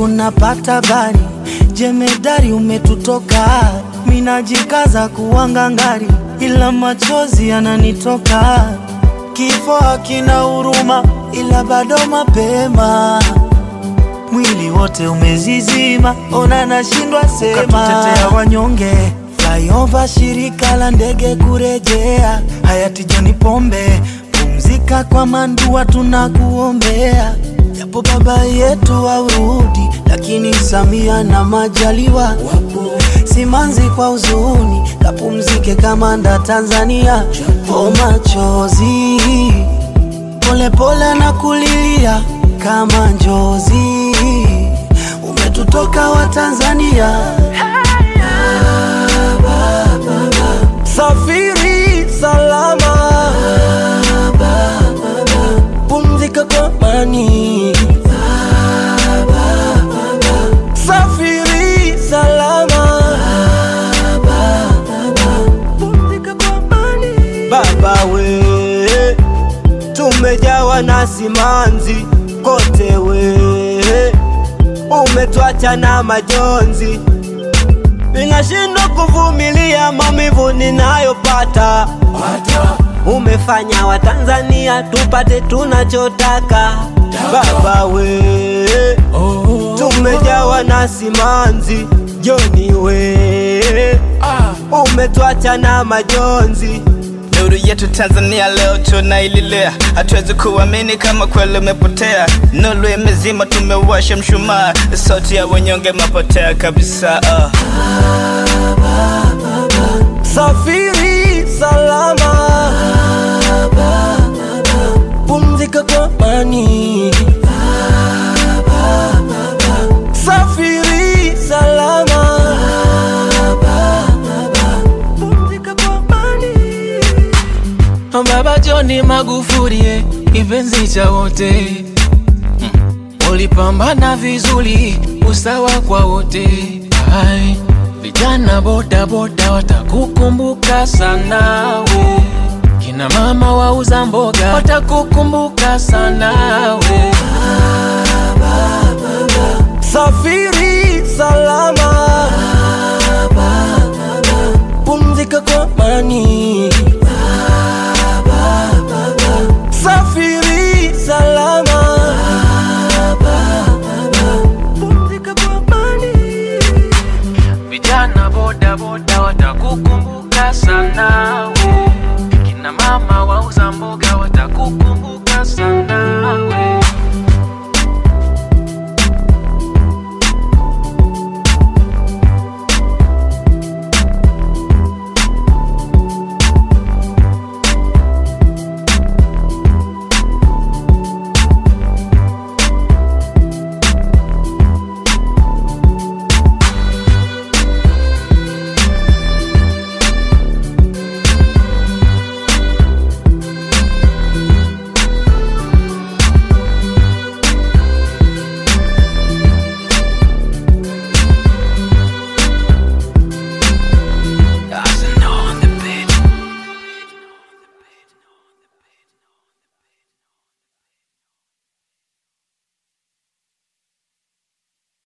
usiku napata bari, jemedari umetutoka, minajikaza kuwanga ngari, ila machozi yananitoka. Kifo hakina huruma, ila bado mapema mwili wote umezizima, ona nashindwa sema. Ukatutetea wanyonge, flyover shirika la ndege kurejea, hayati John Pombe, pumzika kwa mandua, tunakuombea. Japo baba yetu aurudi, lakini Samia na Majaliwa wapo. Simanzi kwa huzuni, kapumzike kamanda Tanzania, o machozi polepole na kulilia kama njozi, umetutoka wa Tanzania. Safiri salama, pumzika kwa amani. Safiri salama, pumzika kwa amani. Baba we, tumejawa na simanzi kote we, umetwacha na majonzi Ninashindwa kuvumilia maumivu ninayopata. Umefanya Watanzania tupate tunachotaka. Baba we, tumejawa na simanzi. Joni we, umetwacha na majonzi. Nuru yetu Tanzania leo tunaililea, hatuwezi kuamini kama kweli umepotea. Nuru imezima, tumewasha mshumaa, sauti ya wanyonge mapotea kabisa. Uh. Safiri salama, pumzika kwa amani. Safiri salama, pumzika kwa amani. Baba John Magufuli, eh, kipenzi cha wote, Mm. ulipambana vizuri, usawa kwa wote. Ai, vijana boda boda watakukumbuka sana we, kina mama wauza mboga watakukumbuka sana we. Safiri salama, pumzika kwa amani. Safiri salama, pumzika kwa amani. Vijana boda boda watakukumbuka sana we, kina mama wauza mboga watakukumbuka sana we.